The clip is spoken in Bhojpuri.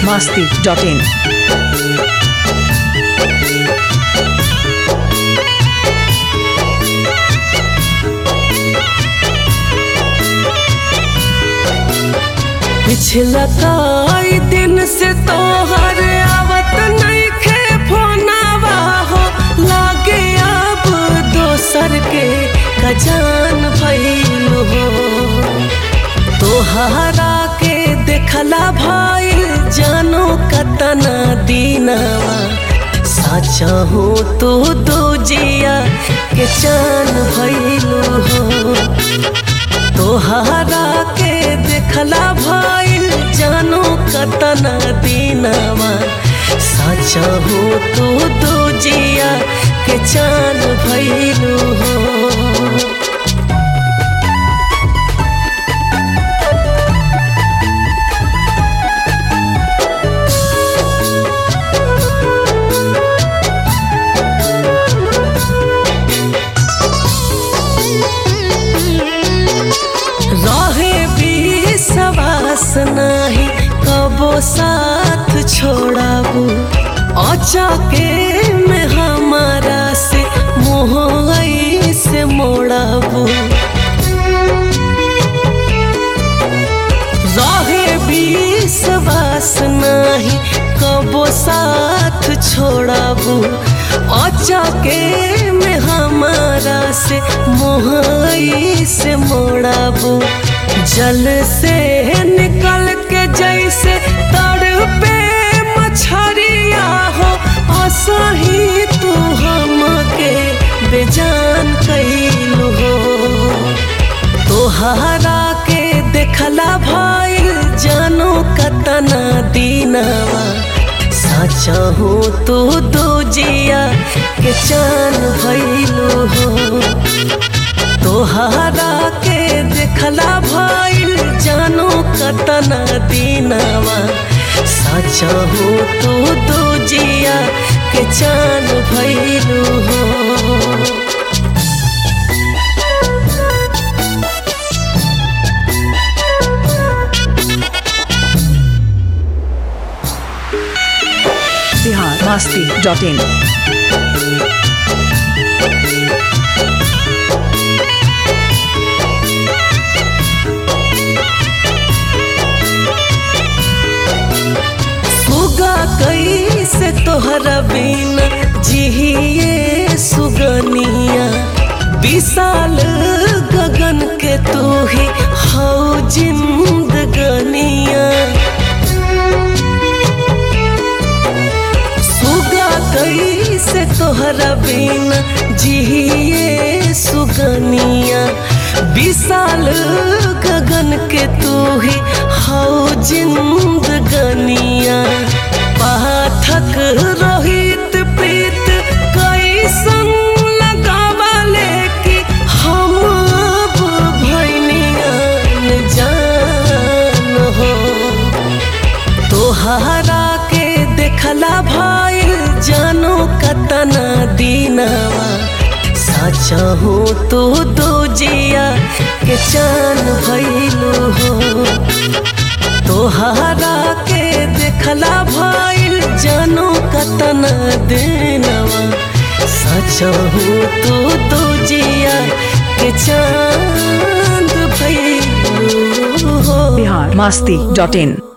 masti.in. पिछला कई दिन से तोहर आवत नइखे फोनवा हो लागे अब दोसर के खजान भइल हो तोहरा के देखला भइल जानो कतना दीनवा साचा हो तो दो जिया के चान भइल हो तोहरा के देखला भइल जानो कतना दीनवा साचा हो तो दो जिया के चान भइलू हो रहे भी सवास नाही कबो साथ छोड़ाबू अचके में हमारा से मोह से मोड़ाबू रहे भी सवास नाही कबो साथ छोड़ाबू अचके में हमारा से मोहई से मोड़ाबू जल से निकल के जैसे तड़ पे मछरिया हो असही तू हमके बेजान कैलू हो तोहरा के देखला भइल जानो कतना दीनवा साचा हो तो दो जिया के चान भइलू हो तोहरा के देखला भइल जानो कतना दीनवा साचा हो तो दो जिया के चान भइलू हो Bihar masti.in. सुगा कैसे तोहरा बिना जिहिए सुगनिया विशाल गगन के तू ही हौ जिंदगनिया सुगा कैसे तोहरा बिना जिहिए सुगनिया विशाल गगन के तू ही हौ जिंदगनिया पाठक रोहित प्रीत कैसन लगावले कि हम अब भैनियन जान हो तोहरा के देखला भइल जानो कतना दीनवा साचा हो तो दो जिया के चान भइलू हो तोहरा के देखला भइल जानो कतना दीनवा साचा हो तो दो जिया के चांद भइलू हो Bihar masti.in.